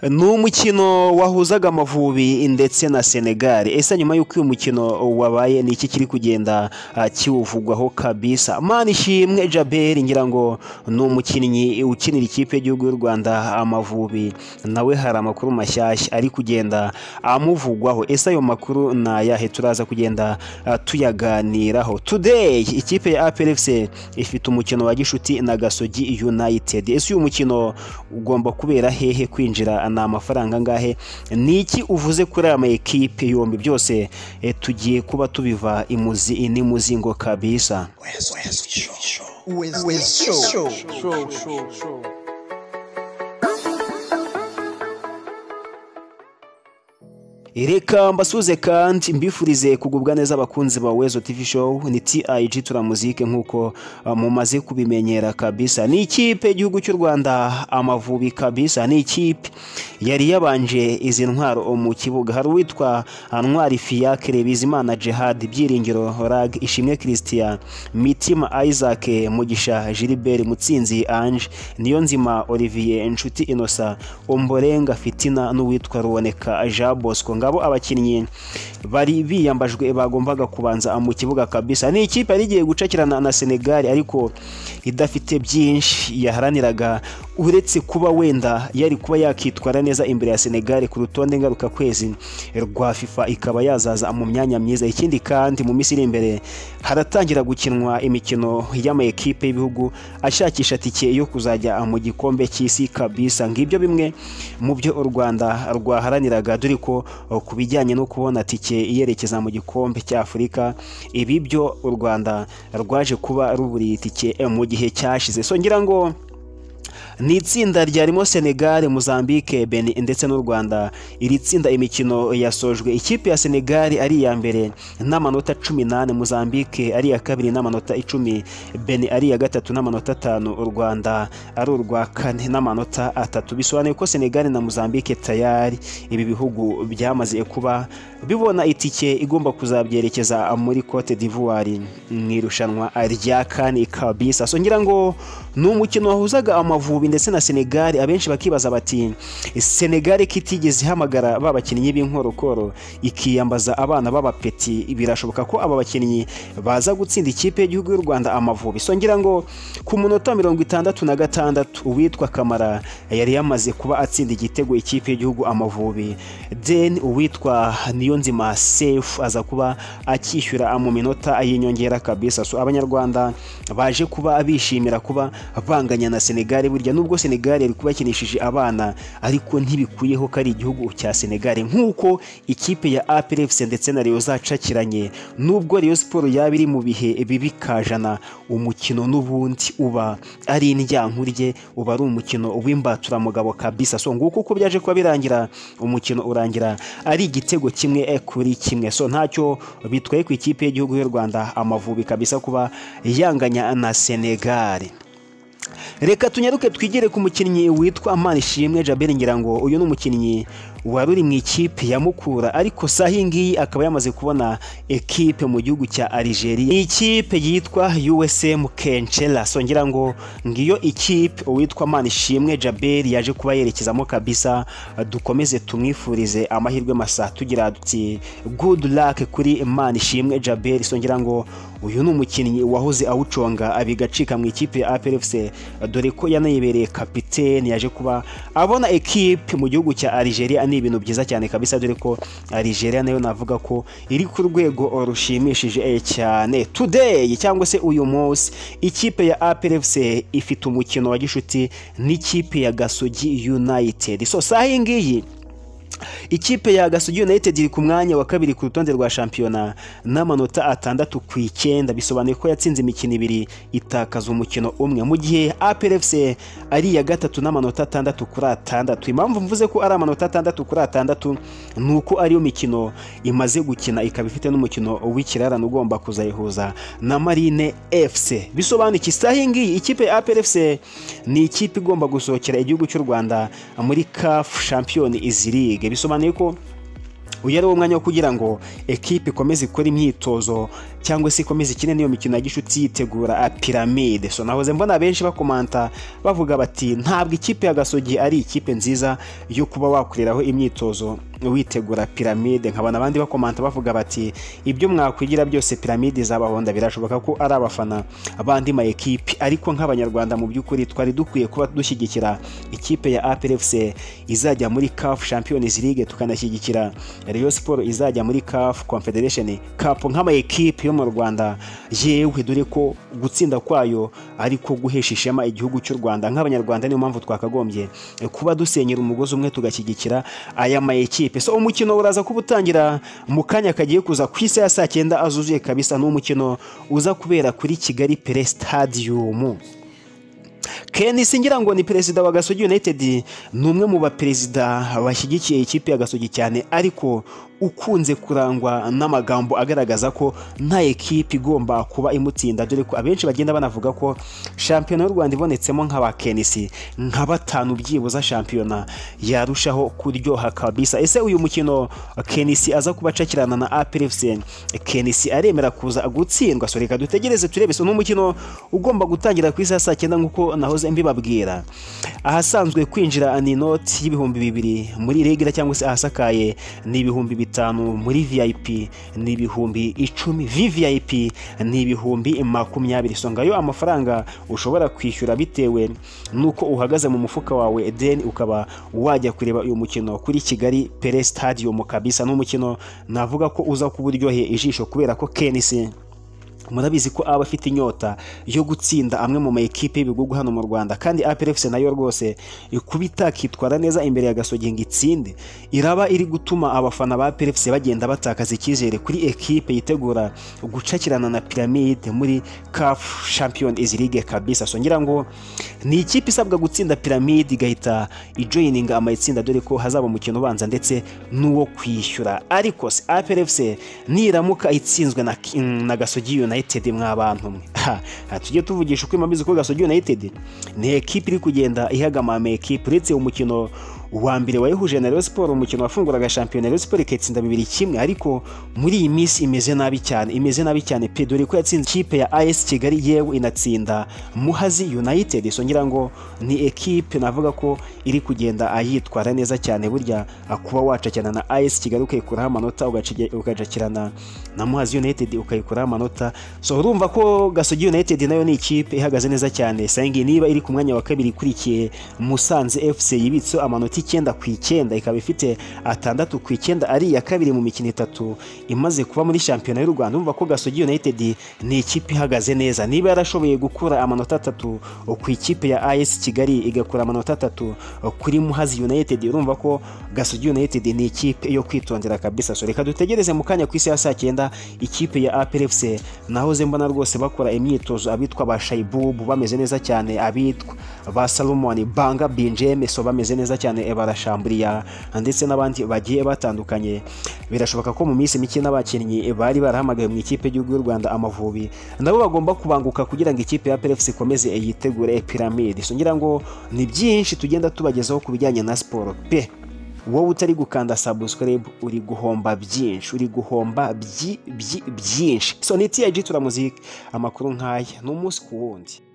ni umukino wahuzaga amavubi ndetse na senegali ese nyuma y'uko uyu mukino wabaye ni iki kiri kugenda ah, kiwuvugwaho kabisa mani ishimwe jaberi ngira ngo ni umukinnyi ukinira ikipe y'igihugu y'u rwanda amavubi nawe hari amakuru mashyashya ari kugenda amuvugwaho ese ayo makuru ni ayahe turaza kugenda ah, tuyaganiraho today ikipe ya APRFC ifite umukino wa gishuti na gasogi united ese uyu mukino ugomba kubera hehe kwinjira ni amafaranga angahe ni iki uvuze kuri aya makipe yombi byose eh, tugiye kuba tubiva imuzi n'imuzingo kabisa With, with show. reka mbasuze kandi mbifurize kugubwa neza abakunzi ba wezo tv show ni tig turamuzike nk'uko uh, mumaze kubimenyera kabisa ni ikipe y'igihugu cy'u rwanda amavubi kabisa ni ikipe yari yabanje izi ntwaro mu kibuga hari uwitwa uh, ntwari fiyakire bizimana jihad byiringiro rag ishimwe christian mitima isaac mugisha gilbert mutsinzi ange niyo nzima olivier inshuti inosa omborenga fitina n'uwitwa ruoneka jean bosco ngabo abakinnyi bari biyambajwe bagombaga kubanza mu kibuga kabisa ni ikipe yari igiye gucakirana na senegali ariko idafite byinshi yaharaniraga uretse kuba wenda yari kuba yakitwara neza imbere ya senegali ku rutonde ngarukakwezi rwa fifa ikaba yazaza mu myanya myiza ikindi kandi mu minsi iri imbere haratangira gukinwa imikino y'amakipe y'ibihugu ashakisha tike yo kuzajya mu gikombe cy'isi kabisa ngibyo bimwe mu byo u rwanda rwaharaniraga dore ko uh, ku bijyanye no kubona tike yerekeza mu gikombe cya afurika ibi byo u rwanda rwaje kuba ruburiye itike eh, mu gihe cyashize so ngira ngo ni itsinda ryarimo senegal mozambique beni ndetse n'u rwanda iri tsinda imikino yasojwe ikipe ya senegal ari iya mbere n'amanota cumi n'ane mozambique ari iya kabiri n'amanota icumi beni ari iya gatatu n'amanota atanu u rwanda ari urwa kane n'amanota atatu bisobanuye ko senegal na mozambique tayari ibi bihugu byamaze kuba bibona itike igomba kuzabyerekeza muri cote d'ivoire mu irushanwa rya kane kabisa so ngira ngo ni umukino wahuzaga amavubi ndetse na senegali abenshi bakibaza bati senegali kitigeze ihamagara ba bakinnyi b'inkorokoro ikiyambaza abana b'abapeti birashoboka ko aba bakinnyi baza gutsinda ikipe y'igihugu y'u rwanda amavubi so ngira ngo ku munota mirongo itandatu na gatandatu uwitwa kamara yari yamaze kuba atsinda igitego ikipe y'igihugu amavubi then uwitwa niyo nzima sefu aza kuba akishyura mu minota y'inyongera kabisa so abanyarwanda baje kuba bishimira kuba banganya na senegali burya nubwo senegali yari kuba yakinishije abana ariko ntibikuyeho ko ari igihugu cya senegali nk'uko ikipe ya aprfc ndetse na rayon zacakiranye nubwo rayon siporo yaba iri mu bihe bibi kajana umukino n'ubundi uba ari indyankurye uba ari umukino w'imbaturamugabo kabisa so nguko uko byaje kuba birangira umukino urangira ari igitego kimwe eh, kuri kimwe so ntacyo bitwaye ku ikipe y'igihugu y'u rwanda amavubi kabisa kuba yanganya na senegali reka tunyaruke twigire ku mukinnyi witwa manishimwe jaberi ngira ngo uyu ni umukinnyi wari uri mu ikipe ya mukura ariko saha iyi ngiyi akaba yamaze kubona ekipe mu gihugu cya Algeria Ni ikipe yitwa USM Kenchela so ngira ngo ngiyo ikipe uwitwa Manishimwe Jaberi yaje kuba yerekezamo kabisa dukomeze tumwifurize amahirwe masa tugira duti good luck kuri Manishimwe Jaberi so ngira ngo uyu ni umukinnyi wahoze awuconga abigacika mu ikipe ya APRFC dore ko yanayibereye kapiteni yaje kuba abona ekipe mu gihugu cya Algeria ni ibintu byiza cyane kabisa dore ko Algeria nayo navuga ko iri ku rwego rushimishije eh, cyane today cyangwa se uyu munsi ikipe ya APRFC ifite umukino wa gishuti n'ikipe ya Gasogi United so saha iyi ngiyi ikipe ya gasogi united iri ku mwanya wa kabiri ku rutonde rwa shampiyona n'amanota atandatu ku icyenda bisobanuye ko yatsinze imikino ibiri itakaza umukino umwe mu gihe aprfc ari iya gatatu n'amanota atandatu kuri atandatu impamvu mvuze ko ari amanota atandatu kuri atandatu ni uko ariyo mikino imaze gukina ikaba ifite n'umukino w'ikirarane ugomba kuzayihuza na marine fc bisobanuye iki saha iyi ngiyi ikipe ya aprfc ni ikipe igomba gusohokera igihugu cy'u rwanda muri kafu shampiyoni izi ligue bisobanuye ko uyu ari wo mwanya wo kugira ngo ekipe ikomeze ikore imyitozo cyangwa se ikomeze ikine n'iyo mikino ya gishuti yitegura ah, piramide so nahoze mbona benshi bakomanta bavuga bati ntabwo ikipe ya gasogi ari ikipe nziza yo kuba wakoreraho imyitozo witegura piramide nkabona abandi bakomanta bavuga bati ibyo mwakwigira byose piramide izabahonda birashoboka ko ari abafana bandi ma ekipi ariko nk'abanyarwanda mu by'ukuri twari dukwiye kuba dushyigikira ikipe ya APRFC izajya muri CAF Champions League tukanashyigikira Rayon Sport izajya muri CAF Confederation Cup nk'ama ekipi yo mu Rwanda yewe dore ko gutsinda kwayo ariko guhesha ishema igihugu cy'u Rwanda nk'abanyarwanda niyo mpamvu twakagombye kuba dusenyera umugozi umwe tugashyigikira aya ma ekipe so umukino uraza kuba utangira mu kanya kagiye kuza ku isi ya saa cyenda azuzuye kabisa ni umukino uza kubera kuri Kigali Pele Stadium Ken Singira ngo ni perezida wa Gasogi United ni umwe mu baperezida bashyigikiye ikipe ya Gasogi cyane ariko ukunze kurangwa n'amagambo agaragaza ko nta ekipe igomba kuba imutsinda dore ko abenshi bagenda banavuga ko shampiyona y'u Rwanda ibonetsemo nk'aba Kenisi nka batanu byibuza shampiyona yarushaho kuryoha kabisa ese uyu mukino Kenisi aza kuba acakirana na APRFC Kenisi aremera kuza gutsindwa so reka dutegereze turebe so ni umukino ugomba gutangira ku isaha ya saa cyenda nk'uko nahoze mbibabwira ahasanzwe kwinjira ni inoti y'ibihumbi bibiri muri regura cyangwa se ahasakaye ni ibihumbi bitanu muri vip ni ibihumbi icumi vvip ni ibihumbi makumyabiri so ngayo amafaranga ushobora kwishyura bitewe n'uko uhagaze mu mufuka wawe then ukaba wajya kureba uyu mukino kuri kigali pere stadium kabisa n'umukino navuga ko uza kuba uryoheye ijisho kubera ko kenisi murabizi ko aba afite inyota yo gutsinda amwe mu maekipe y'ibihugu hano mu Rwanda kandi APRFC nayo rwose kuba itakitwara neza imbere ya Gasogi ngo itsinde iraba iri gutuma abafana ba APRFC bagenda batakaza icyizere kuri ekipe yitegura gucakirana na Pyramide muri CAF Champions League kabisa so ngira ngo ni ikipe isabwa gutsinda Pyramide igahita ijoininga amayitsinda dore ko hazaba umukino ubanza ndetse n'uwo kwishyura ariko se APRFC niramuka itsinzwe na, na Gasogi United United mwabantu mwe tujye tuvugisha uko imamizi ko Gasogi United ni ekipe iri kugenda ihagamama ekipe uretse umukino wa mbere wayihuje na Rayon Sport umukino wafunguraga shampiyona Rayon Sport ikatsinda bibiri kimwe ariko muri iyi minsi imeze nabi cyane imeze nabi cyane pe dore ko yatsinze ikipe ya AS Kigali yewe inatsinda Muhazi United so ngira ngo ni ekipe navuga ko iri kugenda ayitwara neza cyane burya kuba wacakirana na AS Kigali ukayikuraho amanota ugajakirana na Muhazi United ukayikuraho amanota so urumva ko Gasogi United nayo ni ikipe ihagaze neza cyane sangi niba iri ku mwanya wa kabiri ikurikiye Musanze FC yibitse amanota icyenda ku icyenda ikaba ifite atandatu ku icyenda ari iya kabiri mu mikino itatu imaze kuba muri shampiyona y'u Rwanda urumva ko Gasogi United ni ikipe ihagaze neza niba yarashoboye gukura amanota atatu ku ikipe ya AS Kigali igakura amanota atatu kuri Muhazi United urumva ko Gasogi United ni ikipe yo kwitondera kabisa so reka dutegereze mu kanya ku isi ya saa cyenda ikipe ya APRFC nahoze mbona rwose bakora imyitozo abitwa ba Shaibubu bameze neza cyane abitwa ba Salomon Banga Benjamin so bameze neza cyane barashamburiya ndetse n'abandi bagiye batandukanye birashoboka ko mu minsi mike n'abakinnyi bari barahamagaye mu ikipe y'igihugu y'u Rwanda amavubi nabo bagomba kubanguka kugira ngo ikipe ya PFC ikomeze yitegure piramide so ngira ngo ni byinshi tugenda tubagezaho ku bijyanye na siporo pe wowe utari gukanda subscribe uri guhomba byinshi uri guhomba byi- byi- byinshi so ni TIG turamuzike amakuru nk'aya ni umunsi ku wundi